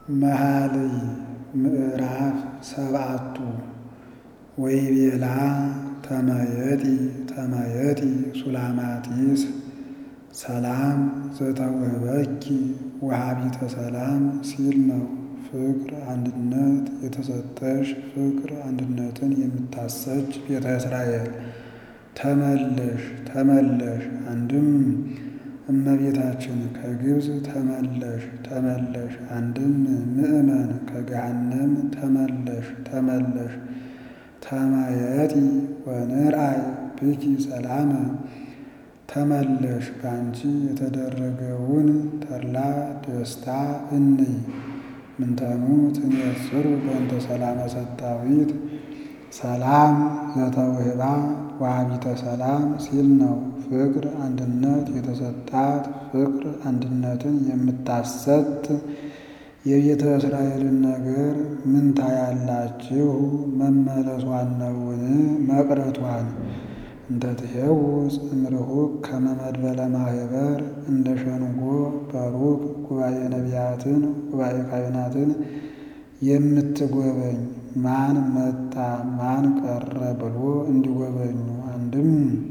መኃልይ ምዕራፍ ሰብዓቱ ወይቤላ ተመየጢ ተመየጢ ሱላማጢስ ሰላም ዘተውህበኪ ወሃቢተ ሰላም ሲል ነው። ፍቅር አንድነት የተሰጠሽ ፍቅር አንድነትን የምታሰች ቤተ እስራኤል ተመለሽ ተመለሽ። አንድም እመቤታችን ከግብፅ ተመለሽ ተመለሽ። አንድም ምእመን ከገሃነም ተመለሽ ተመለሽ። ተመየጢ ወንርአይ ብኪ ሰላመ ተመለሽ በአንቺ የተደረገውን ተድላ ደስታ እንይ። ምንተኑ ትንየጽሩ በእንተ ሰላመ ሰጣዊት ሰላም ዘተውህባ ወሃቢተ ሰላም ሲል ነው። ፍቅር አንድነት የተሰጣት ፍቅር አንድነትን የምታሰጥ የቤተ እስራኤልን ነገር ምን ታያላችሁ? መመለሷን ነውን? መቅረቷን እንተ ትሄውፅ እምርሁቅ ከመ መድበለ ማህበር እንደ ሸንጎ በሩቅ ጉባኤ ነቢያትን ጉባኤ ካህናትን የምትጎበኝ ማን መጣ ማን ቀረ ብሎ እንዲጎበኙ። አንድም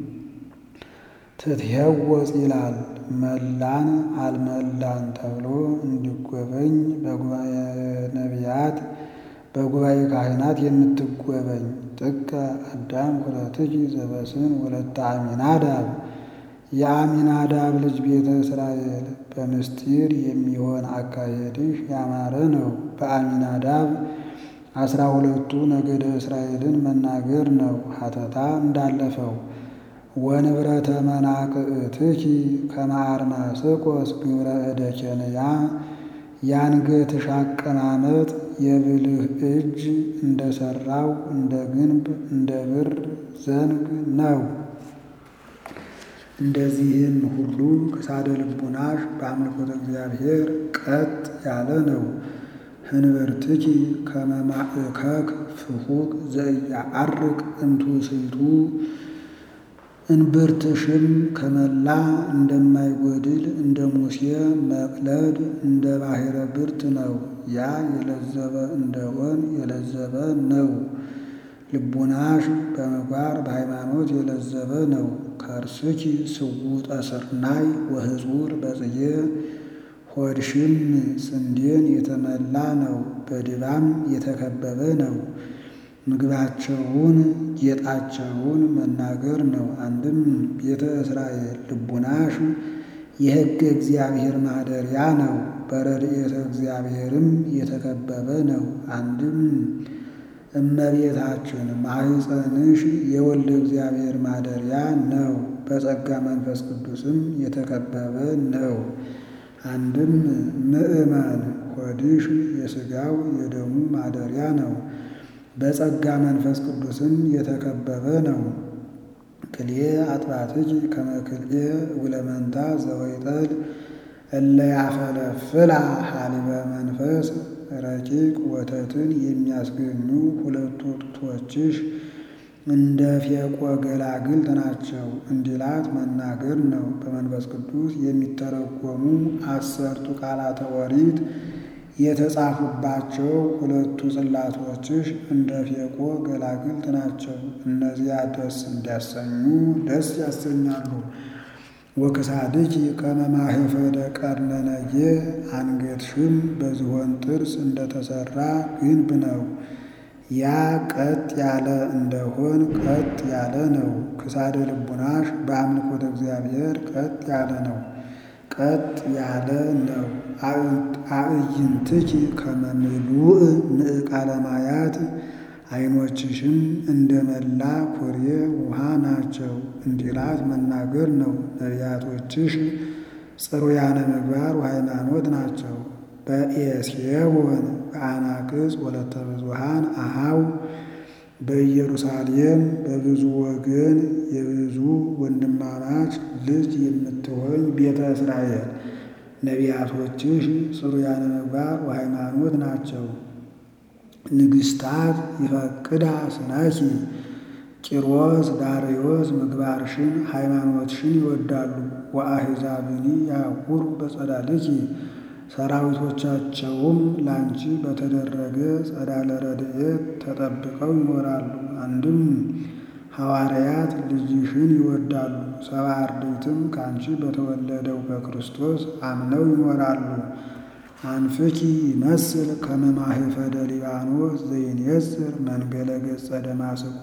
ትትሄወፅ ይላል መላን አልመላን ተብሎ እንዲጎበኝ በጉባኤ ነቢያት በጉባኤ ካህናት የምትጎበኝ ጥቀ አዳም ሁለትኪ ዘበስን ወለተ አሚናዳብ የአሚናዳብ ልጅ ቤተ እስራኤል በምስጢር የሚሆን አካሄድሽ ያማረ ነው። በአሚናዳብ አስራ ሁለቱ ነገደ እስራኤልን መናገር ነው። ሀተታ እንዳለፈው ወንብረተ መናቅዕትኪ ከመ አርማስቆስ ግብረ እደ ኬንያ የአንገትሽ አቀማመጥ የብልህ እጅ እንደ ሠራው እንደ ግንብ እንደ ብር ዘንግ ነው። እንደዚህም ሁሉ ክሳደ ልቡናሽ በአምልኮተ እግዚአብሔር ቀጥ ያለ ነው። ህንብርትኪ ከመ ማእከክ ፍሑቅ ዘኢያዐርቅ እምትውስቱ እንብርትሽም ከመላ እንደማይጎድል እንደ ሙሴ መቅለድ እንደ ባሕረ ብርት ነው። ያ የለዘበ እንደሆን የለዘበ ነው። ልቡናሽ በምግባር በሃይማኖት የለዘበ ነው። ከርስኪ ስውጠ ስርናይ ወህጹር በጽጌ ሆድሽም ስንዴን የተመላ ነው። በድባም የተከበበ ነው። ምግባቸውን ጌጣቸውን መናገር ነው። አንድም ቤተ እስራኤል ልቡናሽ የሕገ እግዚአብሔር ማደሪያ ነው። በረድኤተ እግዚአብሔርም የተከበበ ነው። አንድም እመቤታችን ማኅፀንሽ የወልደ እግዚአብሔር ማደሪያ ነው። በጸጋ መንፈስ ቅዱስም የተከበበ ነው። አንድም ምእመን ሆድሽ የሥጋው የደሙ ማደሪያ ነው። በጸጋ መንፈስ ቅዱስም የተከበበ ነው። ክልኤ አጥባትኪ ከመ ክልኤ ውለመንታ ዘወይጠል እለ ያፈለፍላ ሀሊበ መንፈስ ረቂቅ ወተትን የሚያስገኙ ሁለቱ ጡቶችሽ እንደ ፌቆ ገላግልት ናቸው እንዲላት መናገር ነው። በመንፈስ ቅዱስ የሚተረጎሙ አሰርቱ ቃላተ ኦሪት የተጻፉባቸው ሁለቱ ጽላቶችሽ እንደ ፌቆ ገላግልት ናቸው። እነዚያ ደስ እንዲያሰኙ ደስ ያሰኛሉ። ወክሳድኪ ከመ ማኅፈደ ቀርነነጌ አንገትሽም በዝሆን ጥርስ እንደተሠራ ግንብ ነው። ያ ቀጥ ያለ እንደሆን ቀጥ ያለ ነው። ክሳደ ልቡናሽ በአምልኮተ እግዚአብሔር ቀጥ ያለ ነው። ቀጥ ያለ ነው። አዕይንትኪ ከመ ምሉእ ምዕቃለ ማያት ዓይኖችሽም እንደ መላ ኩሬ ውሃ ናቸው እንዲላት መናገር ነው። ነቢያቶችሽ ጽሩያነ ምግባር ወሃይማኖት ናቸው። በኤስየወን በአናቅጽ ወለተ ብዙሃን አሃው በኢየሩሳሌም በብዙ ወገን የብዙ ወንድማማች ልጅ የምትሆኝ ቤተ እስራኤል ነቢያቶችሽ ጽሩያነ ምግባር ወሃይማኖት ናቸው። ንግሥታት ይፈቅዳ ስነኪ ቂሮስ ዳርዮስ ምግባርሽን ሃይማኖትሽን ይወዳሉ። ወአሕዛብኒ ያዕኩሩ በጸዳልኪ ሰራዊቶቻቸውም ላንቺ በተደረገ ጸዳለ ረድኤት ተጠብቀው ይኖራሉ። አንድም ሐዋርያት ልጅሽን ይወዳሉ፣ ሰባ አርድእትም ከአንቺ በተወለደው በክርስቶስ አምነው ይኖራሉ። አንፍኪ ይመስል ከመ ማኅፈደ ሊባኖስ ዘይንየጽር መንገለ ገጸ ደማስቆ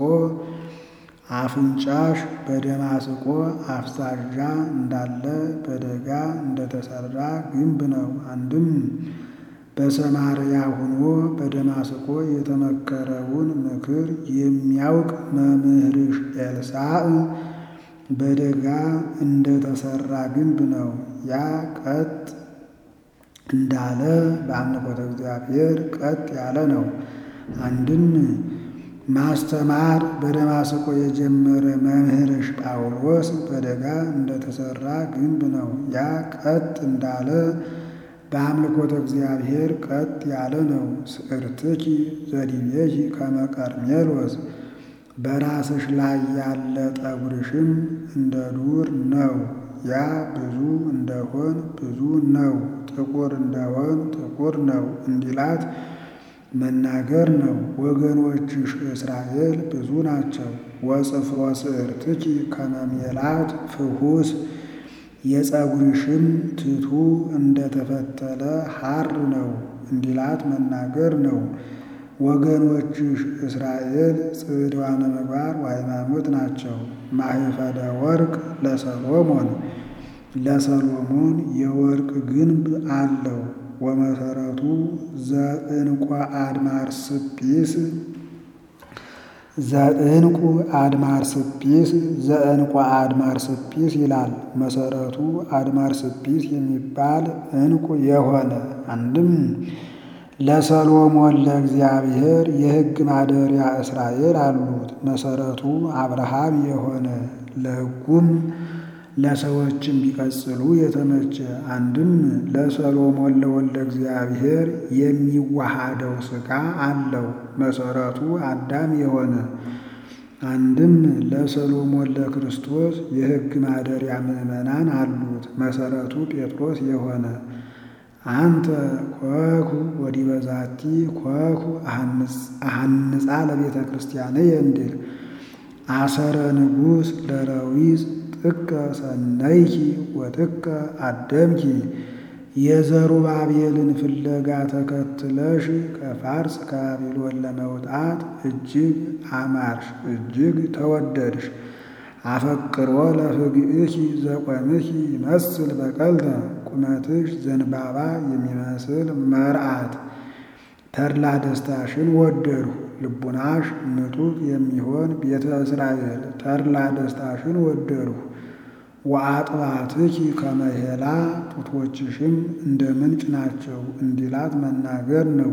አፍንጫሽ በደማስቆ አፍሳዣ እንዳለ በደጋ እንደተሰራ ግንብ ነው። አንድም በሰማርያ ሆኖ በደማስቆ የተመከረውን ምክር የሚያውቅ መምህርሽ ኤልሳዕ በደጋ እንደተሰራ ግንብ ነው። ያ ቀጥ እንዳለ በአምልኮተ እግዚአብሔር ቀጥ ያለ ነው። አንድም ማስተማር በደማስቆ የጀመረ መምህርሽ ጳውሎስ በደጋ እንደተሰራ ግንብ ነው። ያ ቀጥ እንዳለ በአምልኮተ እግዚአብሔር ቀጥ ያለ ነው። ስዕርትኪ ዘዲቤኪ ከመ ቀርሜሎስ በራስሽ ላይ ያለ ጠጉርሽም እንደ ዱር ነው። ያ ብዙ እንደሆን ብዙ ነው፣ ጥቁር እንደሆን ጥቁር ነው እንዲላት መናገር ነው። ወገኖችሽ እስራኤል ብዙ ናቸው። ወጽፍሮ ስዕርትኪ ከመ ሜላት ፍሑስ የጸጉርሽም ትቱ እንደተፈተለ ሐር ነው እንዲላት መናገር ነው። ወገኖችሽ እስራኤል ጽድዋነ ምግባር ወሃይማኖት ናቸው። ማኅፈደ ወርቅ ለሰሎሞን ለሰሎሞን የወርቅ ግንብ አለው። ወመሰረቱ ዘዕንቋ አድማር ስጲስ ዘዕንቁ አድማር ስጲስ ዘዕንቋ አድማር ስጲስ ይላል። መሰረቱ አድማር ስጲስ የሚባል ዕንቁ የሆነ አንድም ለሰሎሞን ለእግዚአብሔር የሕግ ማደሪያ እስራኤል አሉት። መሰረቱ አብርሃም የሆነ ለሕጉም ለሰዎችም ቢቀጽሉ የተመቸ አንድም ለሰሎሞን ለወልደ እግዚአብሔር የሚዋሃደው ሥጋ አለው። መሰረቱ አዳም የሆነ አንድም ለሰሎሞን ለክርስቶስ የሕግ ማደሪያ ምዕመናን አሉት። መሰረቱ ጴጥሮስ የሆነ አንተ ኮኩ ወዲበ ዛቲ ኮኩ አሐንጻ ለቤተ ክርስቲያንየ እንዲል አሰረ ንጉሥ ለረዊዝ ጥቀ ሰነይኪ ወጥቀ አደምኪ የዘሩባቤልን ፍለጋ ተከትለሽ ከፋርስ ከባቢሎን ለመውጣት እጅግ አማርሽ፣ እጅግ ተወደድሽ። አፈቅሮ ለፍግእኪ ዘቆምኪ ይመስል በቀልተ ቁመትሽ ዘንባባ የሚመስል መርዓት ተድላ ደስታሽን ወደድሁ። ልቡናሽ ንጡቅ የሚሆን ቤተ እስራኤል ተድላ ደስታሽን ወደድሁ። ወአጥባትኪ ከመ ሄላ ጡቶችሽም እንደ ምንጭ ናቸው እንዲላት መናገር ነው።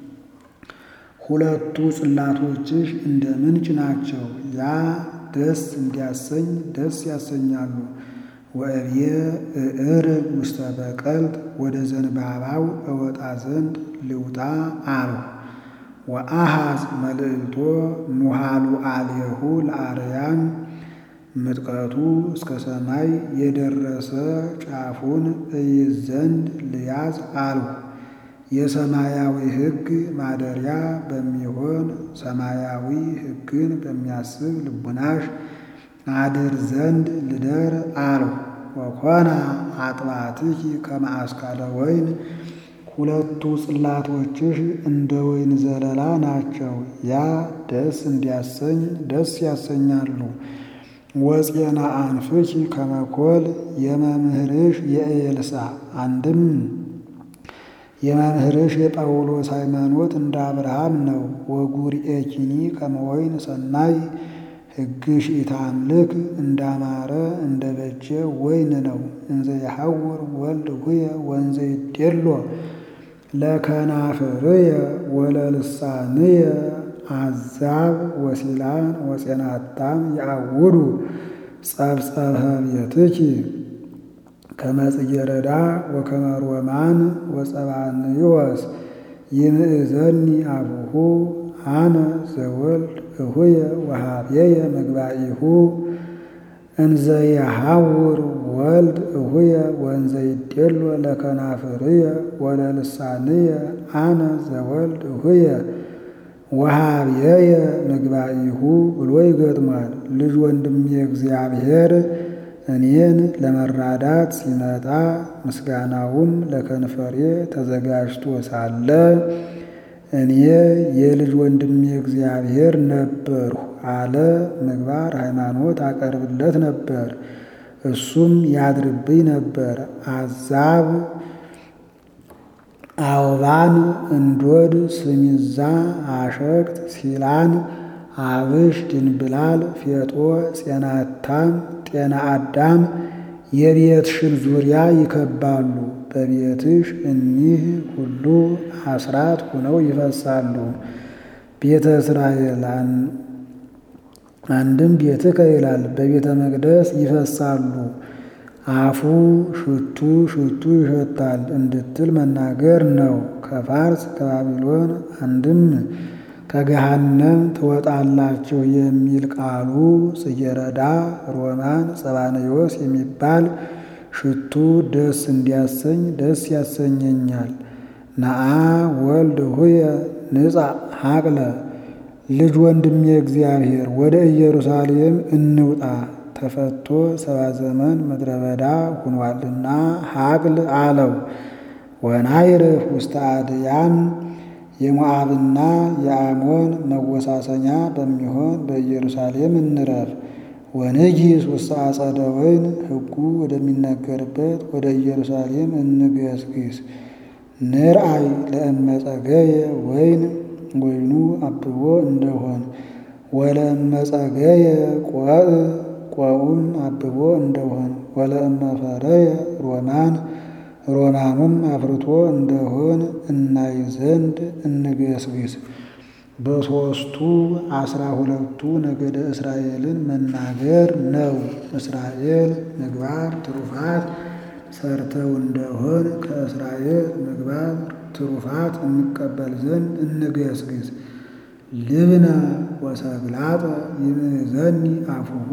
ሁለቱ ጽላቶችሽ እንደ ምንጭ ናቸው። ያ ደስ እንዲያሰኝ ደስ ያሰኛሉ። ወእብየ እዕርግ ውስተ በቀልት ወደ ዘንባባው እወጣ ዘንድ ልውጣ አልሁ። ወአሃዝ መልእልቶ ኑሃሉ አልየሁ ለአርያም ምጥቀቱ እስከ ሰማይ የደረሰ ጫፉን እይዝ ዘንድ ልያዝ አልሁ። የሰማያዊ ሕግ ማደሪያ በሚሆን ሰማያዊ ሕግን በሚያስብ ልቡናሽ አድር ዘንድ ልደር አልሁ። ወኮና አጥባትኪ ከመ አስካለ ወይን ሁለቱ ጽላቶችሽ እንደ ወይን ዘለላ ናቸው። ያ ደስ እንዲያሰኝ ደስ ያሰኛሉ። ወፄና አንፍኪ ከመ ኮል የመምህርሽ የኤልሳ አንድም የመምህርሽ የጳውሎስ ሃይማኖት እንደ አብርሃም ነው። ወጉርኤኪኒ ከመ ወይን ሰናይ ሕግሽ ኢታምልክ እንዳማረ እንደ በጀ ወይን ነው። እንዘ የሐውር ወልድ ሁየ ወንዘ ይዴሎ ለከናፍርየ ወለልሳንየ አዛብ ወሲላን ወፄናታም የአውዱ ጸብጸበ ቤትኪ ከመ ጽጌረዳ ወከመ ሮማን ወጸባንዮስ ይምእዘኒ አቡሁ አነ ዘወልድ እሁየ ወሃብየየ መግባኢሁ እንዘ የሐውር ወልድ እሁየ ወንዘ ይዴሎ ለከናፍርየ ወለልሳንየ አነ ዘወልድ እሁየ ወሃብየየ ምግባኢሁ ብሎ ይገጥሟል። ልጅ ወንድሜ እግዚአብሔር እኔን ለመራዳት ሲመጣ ምስጋናውም ለከንፈሬ ተዘጋጅቶ ሳለ እኔ የልጅ ወንድሜ እግዚአብሔር ነበርሁ አለ። ምግባር ሃይማኖት አቀርብለት ነበር፣ እሱም ያድርብኝ ነበር። አዛብ አውባን፣ እንዶድ፣ ስሚዛ፣ አሸቅት፣ ሲላን፣ አብሽ፣ ድንብላል፣ ፌጦ፣ ጼናታም፣ ጤና አዳም የቤትሽን ዙሪያ ይከባሉ። በቤትሽ እኒህ ሁሉ አስራት ሆነው ይፈሳሉ። ቤተ እስራኤል አንድም ቤትከ ይላል፣ በቤተ መቅደስ ይፈሳሉ። አፉ ሽቱ ሽቱ ይሸታል እንድትል መናገር ነው። ከፋርስ ከባቢሎን አንድም ከገሃነም ትወጣላችሁ የሚል ቃሉ ጽጌረዳ፣ ሮማን፣ ጸባንዮስ የሚባል ሽቱ ደስ እንዲያሰኝ ደስ ያሰኘኛል። ነአ ወልድ ሁየ ንጻ ሀቅለ ልጅ ወንድሜ እግዚአብሔር ወደ ኢየሩሳሌም እንውጣ ተፈቶ ሰባ ዘመን ምድረ በዳ ሁኗልና ሀቅል አለው። ወናይርፍ ውስተ አድያም የሞዓብና የአሞን መወሳሰኛ በሚሆን በኢየሩሳሌም እንረፍ። ወንጊስ ውስተ አጸደ ወይን ሕጉ ወደሚነገርበት ወደ ኢየሩሳሌም እንገስግስ። ንርአይ ለእመጸገየ ወይን ወይኑ አብቦ እንደሆን ወለእመጸገየ ቆዕ ቆዑም አብቦ እንደሆን ወለእመፈረየ ሮማን ሮማኑም አፍርቶ እንደሆን እናይ ዘንድ እንገስግስ። በሦስቱ አስራ ሁለቱ ነገደ እስራኤልን መናገር ነው። እስራኤል ምግባር ትሩፋት ሰርተው እንደሆን ከእስራኤል ምግባር ትሩፋት እንቀበል ዘንድ እንገስግስ። ልብነ ወሰግላጠ ይምዘኒ አፉሁ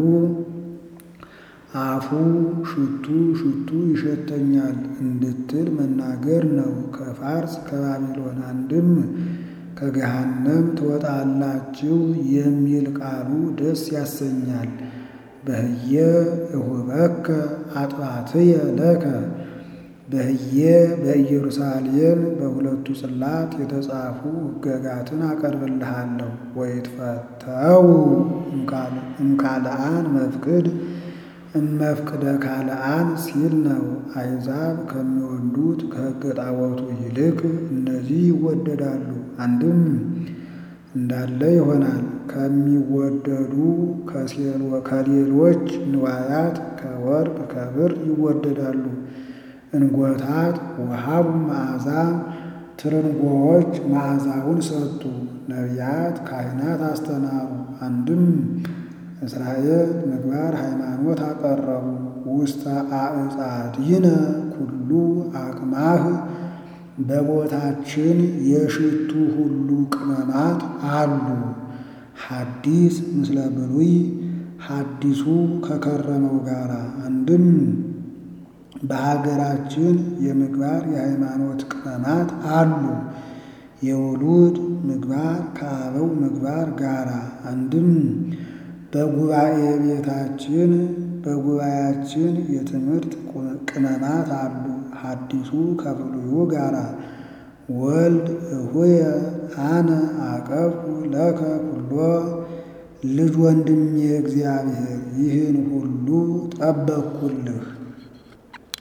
አፉ ሽቱ ሽቱ ይሸተኛል እንድትል መናገር ነው። ከፋርስ ከባቢሎን አንድም ከገሃነም ትወጣላችሁ የሚል ቃሉ ደስ ያሰኛል። በህየ እሁበከ አጥባትየ ለከ በህየ በኢየሩሳሌም በሁለቱ ጽላት የተጻፉ ሕገጋትን አቀርብልሃለሁ። ወይትፈተው እምካልአን መፍቅድ እመፍቅደ ካልአን ሲል ነው። አይዛብ ከሚወዱት ከሕገ ጣዖቱ ይልቅ እነዚህ ይወደዳሉ። አንድም እንዳለ ይሆናል። ከሚወደዱ ከሌሎች ንዋያት ከወርቅ ከብር ይወደዳሉ። እንጎታት ወሃቡ መዓዛ ትርንጎዎች መዓዛውን ሰጡ። ነቢያት ካህናት አስተናሩ። አንድም እስራኤል ምግባር ሃይማኖት አቀረቡ። ውስተ አዕጻድይነ ኩሉ አቅማህ በቦታችን የሽቱ ሁሉ ቅመማት አሉ። ሐዲስ ምስለ ብሉይ ሐዲሱ ከከረመው ጋራ አንድም በሀገራችን የምግባር የሃይማኖት ቅመማት አሉ። የውሉድ ምግባር ከአበው ምግባር ጋራ አንድም በጉባኤ ቤታችን በጉባኤያችን የትምህርት ቅመማት አሉ። ሐዲሱ ከብሉዩ ጋራ ወልድ እሁየ አነ አቀብኩ ለከ ኩሎ ልጅ ወንድሜ እግዚአብሔር ይህን ሁሉ ጠበቅኩልህ